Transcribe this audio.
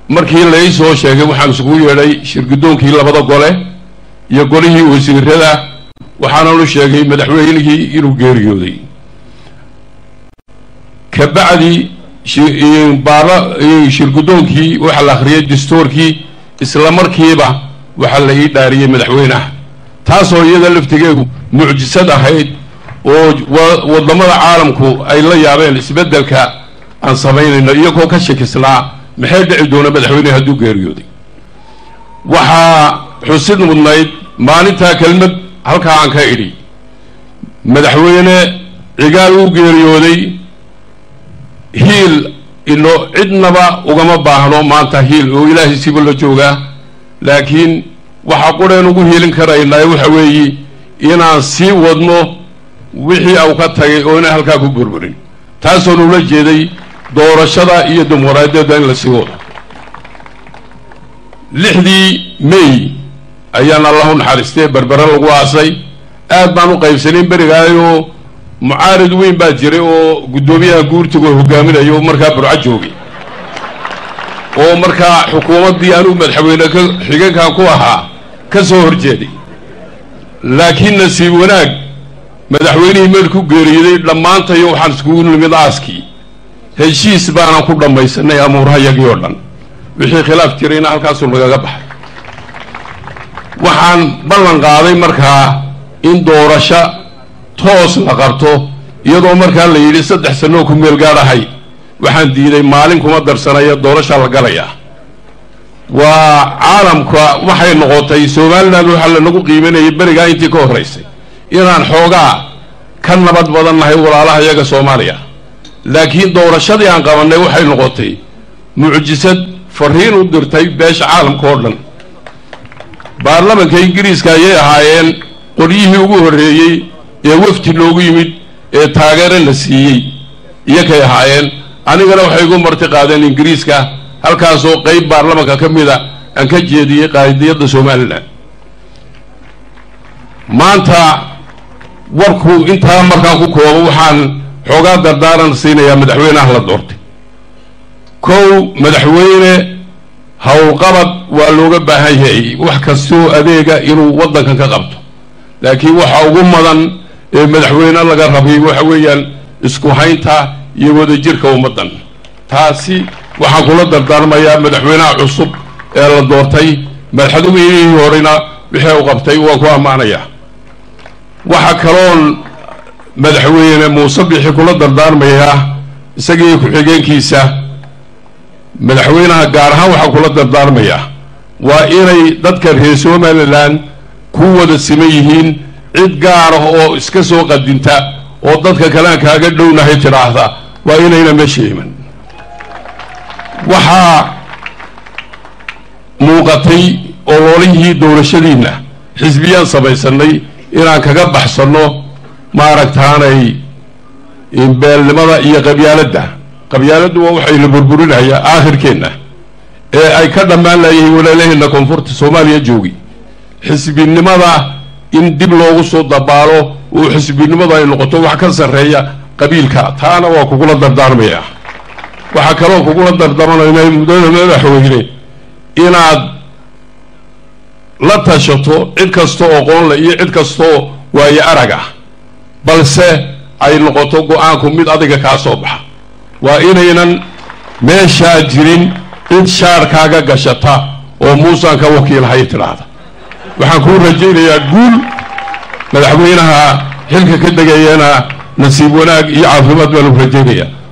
markii la ii soo sheegay waxaan isugu yeedhay shirgudoonkii labada gole iyo golihii wasiirada waxaananu sheegay madaxweynihii inuu geeriyooday kabacdi baara shirgudoonkii waxaa la akhriyay dastuurkii isla markiiba waxaa la ii dhaariyey madaxweyneha taasoo iyada laftigeedu mucjisad ahayd oo wadamada caalamku ay la yaabeen isbeddelka aan samaynayno iyagoo ka shakisnaa maxay dhici doona madaxweyneha hadduu geeriyooday waxaa xusid mudnayd maalintaa kelmad halkaa aan ka idhi madaxweyne cigaal uu geeriyooday hiil ino cidnaba ugama baahno maanta hiil oo ilaahay siba la joogaa laakiin waxaa qureen ugu hiilin karaynaa waxa weeye inaan sii wadno wixii au ka tagay oo inaan halkaa ku burburin taasoo nula jeeday doorashada iyo dimuqraadiyadda in la sii wado lixdii may ayaan allah u naxariistee berbere lagu aasay aad baan u qaybsanayn berigaayoo mucaarid weyn baa jiray oo guddoomiyaha guurtiga hogaaminayo markaa burco joogay oo markaa xukuumaddii anuu madaxweyne ka xigankan ku ahaa ka soo horjeeday laakiin nasiib wanaag madaxweynihii meel ku geeriyaday dhammaantayo waxaan iskugu nimid aaskii heshiis baanan ku dhammaysanay amuurahayagii oo dhan wixii khilaaf jirayna halkaasuu nagaga baxay waxaan ballan qaaday markaa in doorasho toos la qabto iyadoo markaa la yidhi saddex sanoo ku meel gaadhahay waxaan diiday maalin kuma darsanaya doorashaa la galayaa waa caalamka waxay noqotay somalilan waxaa lanagu qiimanayay berigaa intii ka horraysay inaan xoogaa ka nabad badan nahay walaalaha iyaga soomaaliya laakiin doorashadii aan qabannay waxay noqotay mucjisad fariin u dirtay beesha caalamka oo dhan baarlamanka ingiriiska ayay ahaayeen qoryihii ugu horreeyey ee wafdi loogu yimid ee taageero la siiyey iyakay ahaayeen anigana waxay igu marti qaadeen ingiriiska halkaasoo qayb baarlamanka ka mida aan ka jeediyey qaadiyadda somalilan maanta warku intaa markaan ku koobo waxaan xoogaa dardaaran siinayaa madaxweyneha la doortay kow madaxweyne howlqabad waa looga baahan yahay wax kastoo adeega inuu waddankan ka qabto laakiin waxa ugu mudan ee madaxweyne laga rabay waxa weeyaan isku haynta iyo wadajirka ummaddan taasi waxaan kula dardaarmayaa madaxweynaha cusub ee la doortay madaxweynihii horena wixii u qabtay waan ku ammaanayaa waxa kaloon madaxweyne muuse bixi kula dardaarmayaa isagii ku-xigeenkiisa madaxweynaha gaar ahaan waxaa kula dardaarmayaa waa inay dadka reer somalilan ku wada siman yihiin cid gaara oo iska soo qadinta oo dadka kalean kaaga dhownahay tidhaahda waa inayna meesha iman waxaa muuqatay ololihii doorashadiinna xisbiyaan samaysanay inaan kaga baxsanno maaragtaanay beelnimada iyo qabyaaladda qabyaaladdu waa waxayna burburinayaa aakhirkeenna ee ay ka dhammaan layihiin walaalaheenna koonfurta soomaaliya joogi xisbinimada in dib loogu soo dabaalo oo xisbinimadu ay noqoto wax ka sarreeya qabiilka taana waa kugula dardaarmaya waxaa kaloo kugula dardaarmanayna mudada madaxweyne inaad la tashato cid kastoo aqoonle iyo cid kastoo waayo arag ah balse ay noqoto go-aanku mid adiga kaa soo baxa waa inaynan meeshaa jirin cid shaarkaaga gashata oo muusaan ka wakiilhay tidhaahda waxaan kuu rajaynayaa guul madaxweynaha xilka ka degayana nasiib wanaag iyo caafimaad baanu rajaynayaa